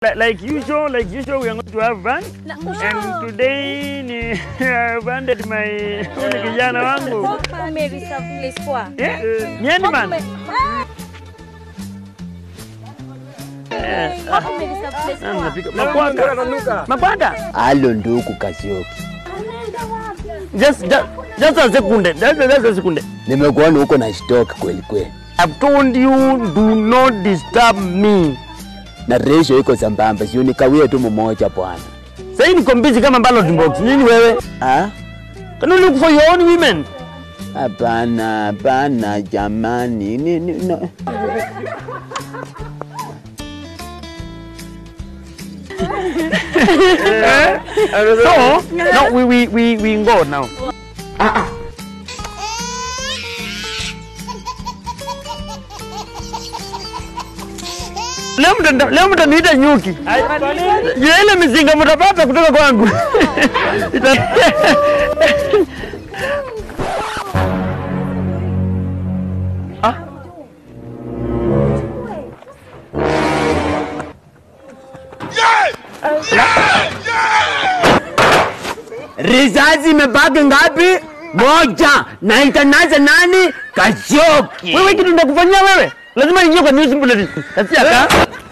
Li- Like usual, like usual, we are going to have fun. Na- And today ni I've handed my huyu ni kijana wangu. Umereserve place poa. Eh? Ni Handman. Ume- Hapo umereserve place Ah, poa. napika- Makwaka. Makwaka. Halo ndugu Kasioki, Just, just, just a second. Just, just a second. nimekuona huko na stock kweli kweli, I've told you do not disturb me. na ratio iko sambamba, sio nikawie tu mmoja bwana. Sasa niko busy kama ballot box. Nini wewe? Ah, Can you look for your own women? hapana hapana jamani, ni, ni, no. So, no, we, we, we, we go now. Leo mta- leo mtaniita nyuki. Juu ya ile mizinga mtapata kutoka kwangu. Ita- Ah. Risasi imebaki ngapi? Moja. Na itanaza nani? Kasioki. Wewe kitu ndakufanyia wewe? Lazima ingie kwa news bulletin. Nasikia ka?